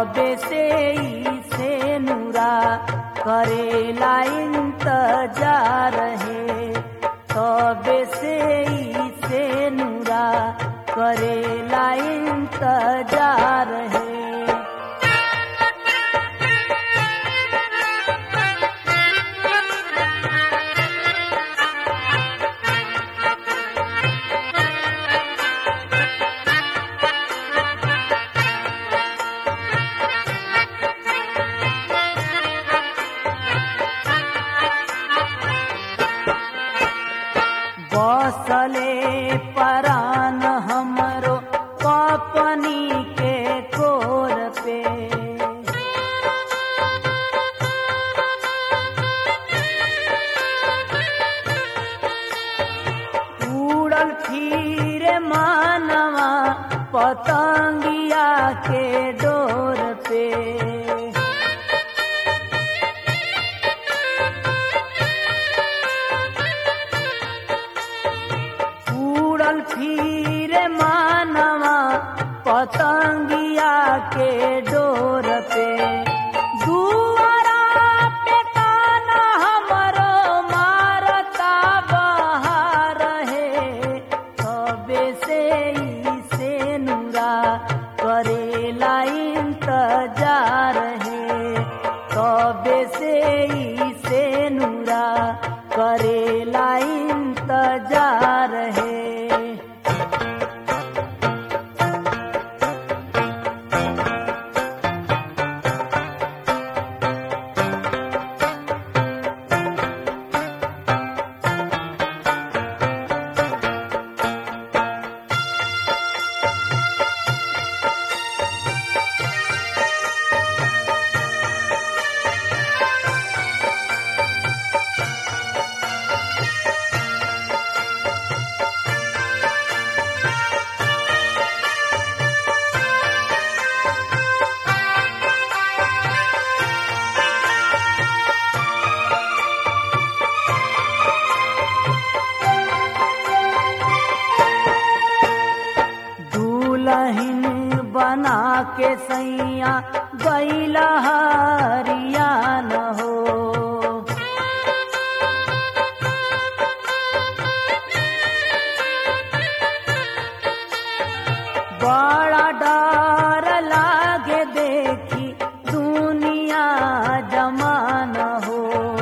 तबे से ही से नूरा करेला इंतजार है तबे से ही से नूरा करेला इंतजार है बसले परान हमरो कपनी के कोर पे उड़ल फिर मानवा पतंगिया के डोर पे उड़ल फिर मानवा पतंगिया के डोर पे दुआरा पे काना हमरो मारता बहार है तबे से ही से नूरा करेला इंतजार है तबे से ही से नूरा करेला इंतजार है दुलहिन बना के सैया गैला हरिया न हो बड़ा डर लागे देखी दुनिया जमान हो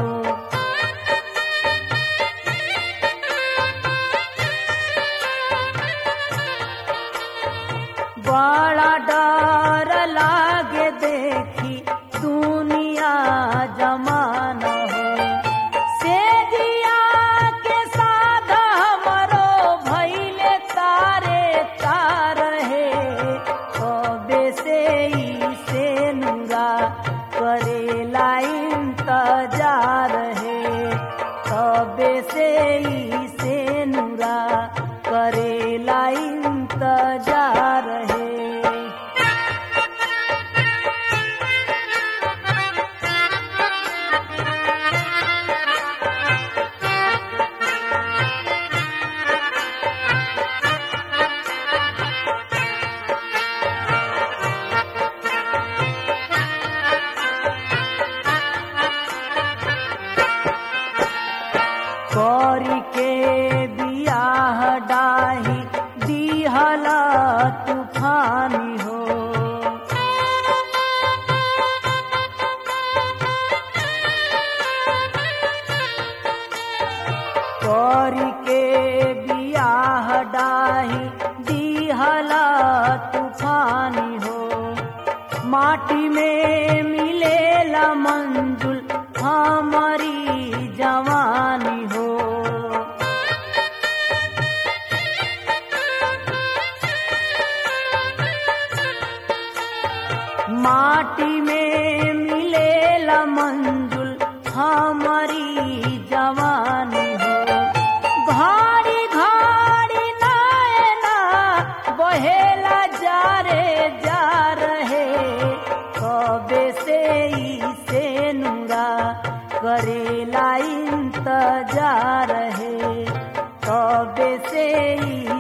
बड़ा डर लागे देखी दुनिया जमान हो से दिया के साथ हमरो भैले तारे तार है कबे से ही से नूरा करेला इंतजार है कबे से ही से नूरा करेला इंतजार है कौरी के बियाह डाही दिहला तूफानी हो कौरी के बियाह डाही दिहला तूफानी हो माटी में मिलेला मंजुल हमारी जवानी हो माटी में मिलेला मंजुल हमारी जवानी हो घाड़ी घाड़ी नैना बहेला जा रे जा रहे कबे से ही से नूरा करेला इंतजार है कबे से ही